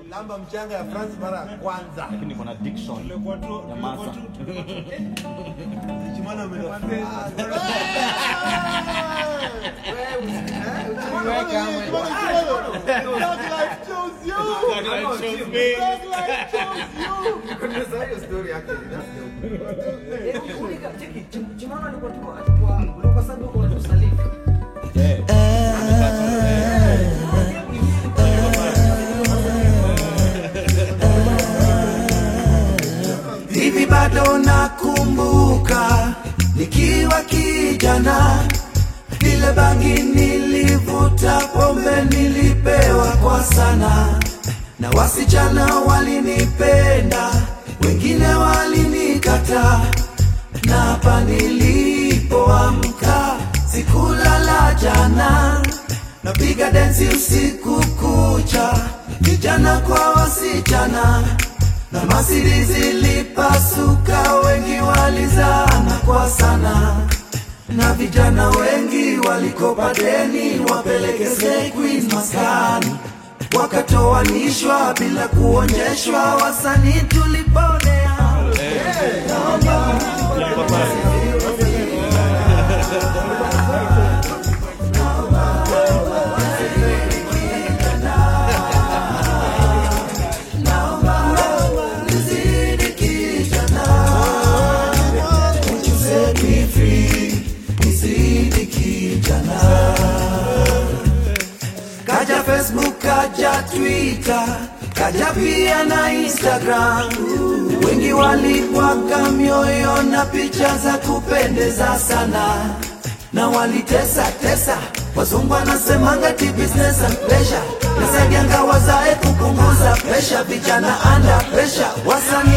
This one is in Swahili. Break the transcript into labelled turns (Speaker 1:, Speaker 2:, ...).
Speaker 1: kulamba mchanga ya France mara ya kwanza.
Speaker 2: lakini niko na diction ya masa
Speaker 1: Chimana ametoka.
Speaker 3: hivi bado nakumbuka nikiwa kijana vile bangi nilivuta pombe nilipewa kwa sana na wasichana walinipenda wengine walinikata na hapa nilipoamka sikulala jana napiga densi usiku kucha vijana kwa wasichana na masiri zilipasuka, wengi walizana kwa sana, na vijana wengi walikopa deni wapeleke Slay Queen maskani, wakatoanishwa bila kuonyeshwa, wasanii tuliponea. Nizidi kijana, won't you set me free? Nizidi kijana. Kaja Facebook, kaja Twitter, kaja pia na Instagram. Wengi walibwaga mioyo na picha za kupendeza sana, na walitesa tesa. Wazungu wanasemanga ti business and pleasure, nasaidianga wazae kupunguza presha, vijana under pressure, wasanii